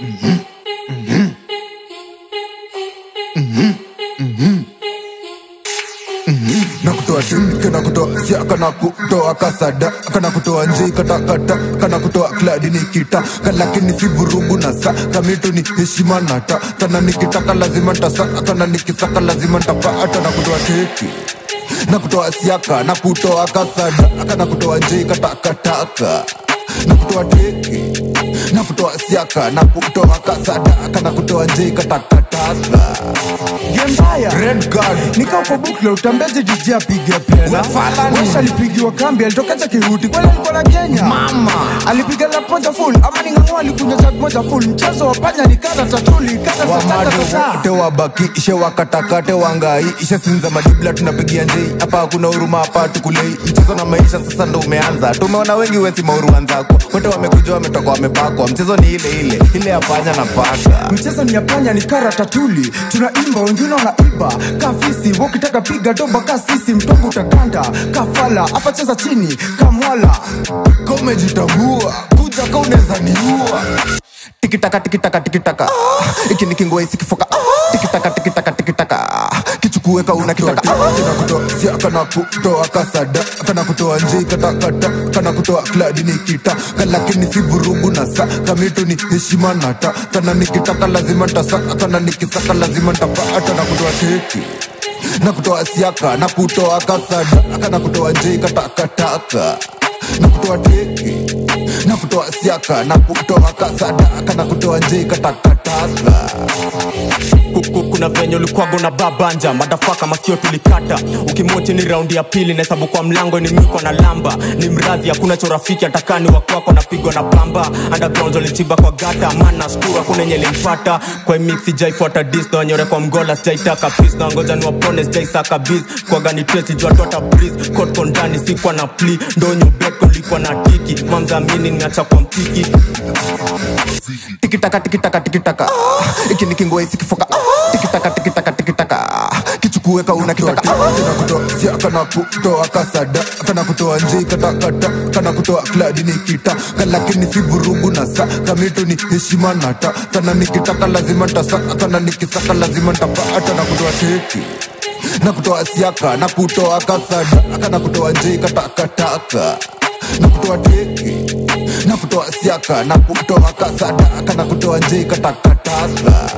nakutoa shirika na kutoa siaka na kutoa kasada kana kutoa njei katakata kana kutoa kladi nikita kalakini si vurugu na sa kamitu ni heshima nata kana nikitaka lazima ntasa kana nikisaka lazima ntapata na kutoa keki na kutoa siaka na kutoa kasada kana kutoa njei katakataka na kutoa teki na kutoa siaka na kutoa kasada kana kutoa njei katakataka Gembaya red card nika uko bukla utambeje DJ apige pena Wafalani. Wesha alipigiwa kambi alitokacha kiruti kwani alikuwa na Kenya Mama. alipiga lap moja full ama ni ng'ang'o alikunywa jag moja full mchezo wa panya ni kata tatuli kata wamado tatata wote wabakishe wakatakate wangai ishe sinza madibla tunapigia njei hapa hakuna huruma hapa tukulei mchezo na maisha sasa ndo umeanza tumeona wengi wesi mauruanzako wote wamekuja wametoka wamepakwa mchezo ni ile ile ile ya panya na paka mchezo ni ya panya ni kara tatuli tunaimba wengine wanaiba kafisi wakitaka piga doba ka sisi mtongo utakanda kafala hapa cheza chini kamwala komejitambua kuja ka unaweza niua tikitaka tikitaka tikitaka iki ni kingoi isikifoka tikitaka tikitaka tikitaka kichukue ka unakitaka kana kutoa siaka na kutoa kasada kana kutoa njei katakata kana kutoa kladi nikita kalakini si vurugu na sa kamitu ni heshima nata kana nikitaka lazima ntasa kana nikisaka lazima ntapata na kutoa teki na kutoa siaka na kutoa kasada kana kutoa njei katakataka na kutoa teki na kutoa siaka na kutoa kasada kana kutoa njei katakataka Kuku, kuna venye ulikwago na babanja madafaka masikio tulikata ukimoti ni raundi ya pili nahesabu kwa mlango ni mwiko na lamba ni mradhi hakuna chorafiki atakani wakwako napigwa na pamba underground walichimba kwa gata mana skuru hakuna enye limpata kwa mix sijaifuata dis na wanyore kwa mgola sijaitaka pis na ngoja ni wapone sijaisaka bis kwa gani tresi jua tota breeze kotko ndani sikwa na pli ndonyo beko likuwa na tiki mamzamini niacha kwa mtiki tikitaka tikitaka tikitaka iki ni kingoi isikifoka tikitaka tikitaka tikitaka kichukue ka unakitaka kana kutoa siaka na kutoa kasada kana kutoa njei katakata kana kutoa kladi nikita kalakini si vurugu na sa kamitu ni heshima nata kana nikitaka lazima ntasa kana nikisaka lazima ntapata na kutoa teki na kutoa siaka na kutoa kasada kana kutoa njei katakataka na kutoa teki na kutoa siaka na kutoa kasada kana kutoa njei katakataka